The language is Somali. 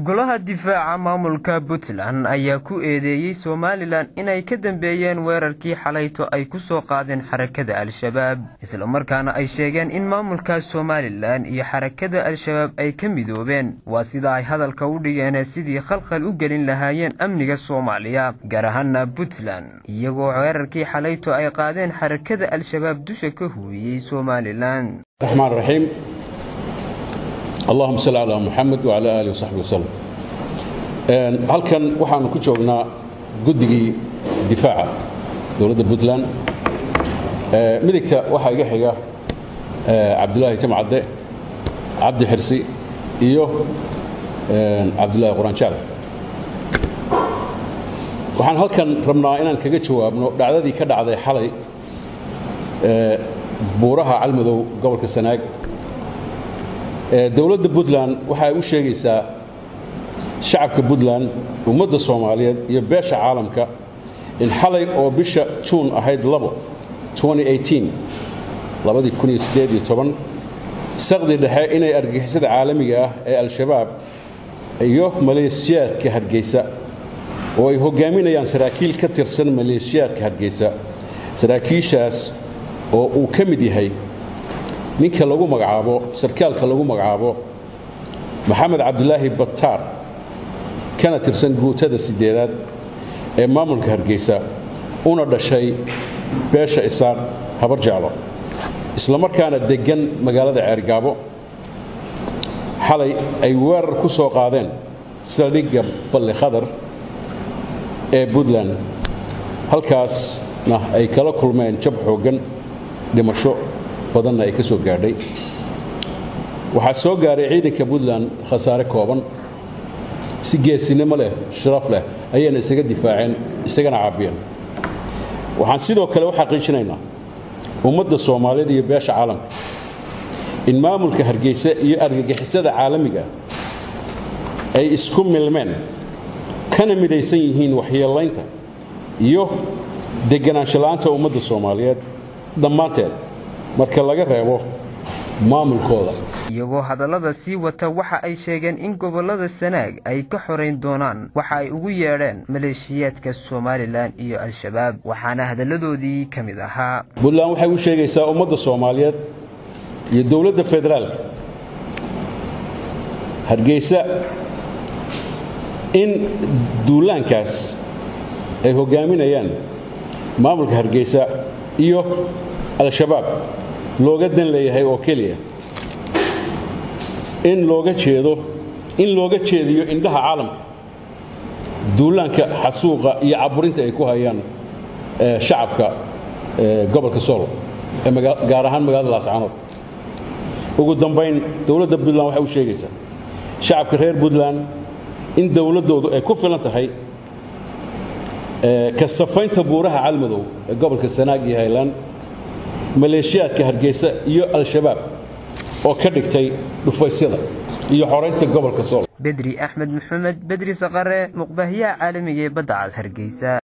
golaha difaaca maamulka puntland ayaa ku eedeeyey somalilan inay ka dambeeyeen weerarkii xalayto ay ku soo qaadeen xarakada al-shabaab islamarkaana ay sheegeen in maamulka somalilan iyo xarakada al-shabaab ay ka midoobeen waa sida ay hadalka u dhigeen sidii khalkhal u gelin lahaayeen amniga soomaaliya gaar ahaana puntland iyagoo weerarkii xalayto ay qaadeen xarakada al-shabaab dusha ka huuyey somalilan raxmaan raxiim allahuma salli calaa muxamed wacala aalihi wasaxbi wasalam halkan waxaanu ku joognaa guddigii difaaca dowladda puntland midigta waxaa iga xiga cabdulaahi jamcadde cabdi xirsi iyo cabdulaahi quraanjaal waxaan halkan rabnaa inaan kaga jawaabno dhacdadii ka dhacday xalay buuraha calmadow gobolka sanaag dowladda puntland waxa ay u sheegaysaa shacabka puntland ummadda soomaaliyeed iyo beesha caalamka in xalay oo bisha juun ahayd saqdi dhexe inay argagixisada caalamiga ah ee al-shabaab iyo maleeshiyaadka hargeysa oo ay hogaaminayaan saraakiil ka tirsan maleeshiyaadka hargeysa saraakiishaas oo uu ka mid yahay ninka lagu magacaabo sarkaalka lagu magacaabo maxamed cabdilaahi bataar kana tirsan guutada sideedaad ee maamulka hargeysa una dhashay beesha isaaq habar jeclo islamarkaana deggan magaalada ceergaabo xalay ay weerar ku soo qaadeen saldhigga balli khadar ee puntland halkaasna ay kala kulmeen jab xooggan dhimasho badanna ay ka soo gaadhay waxaa soo gaaray ciidanka puntland khasaare kooban si geesinimo leh sharaf leh ayayna isaga difaaceen isagana caabiyeen waxaan sidoo kale u xaqiijinaynaa ummadda soomaaliyeed iyo beesha caalamka in maamulka hargeysa iyo argagixisada caalamiga ay isku milmeen kana midaysan yihiin waxyeelaynta iyo deganaansho la'aanta ummadda soomaaliyeed dhammaanteed marka laga reebo maamulkooda iyagoo hadallada sii wata waxa ay sheegeen in gobollada sanaag ay ka xorayn doonaan waxa ay ugu yeedheen maleeshiyaadka somalilan iyo al-shabaab waxaana hadalladoodii ka mid ahaa puntland waxay u sheegaysaa ummadda soomaaliyeed iyo dowladda federaalka hargeysa in duulaankaas ay hoggaaminayaan maamulka hargeysa iyo al-shabaab looga dan leeyahay oo keliya in looga jeedo in looga jeediyo indhaha caalamka duulaanka xasuuqa iyo caburinta ay ku hayaan shacabka gobolka sool gaar ahaan magaalada laascaanood ugu dambayn dowladda puntland waxay u sheegaysaa shacabka reer puntland in dowladdoodu ay ku filan tahay ka safaynta buuraha calmadow ee gobolka sanaag iyo haylaan maleeshiyaadka hargeysa iyo al-shabaab oo ka dhigtay dhufaysyada iyo xoraynta gobolka sool bedri axmed maxamed bedri saqare muqbaahiyaha caalamiga ee badda cas hargeysa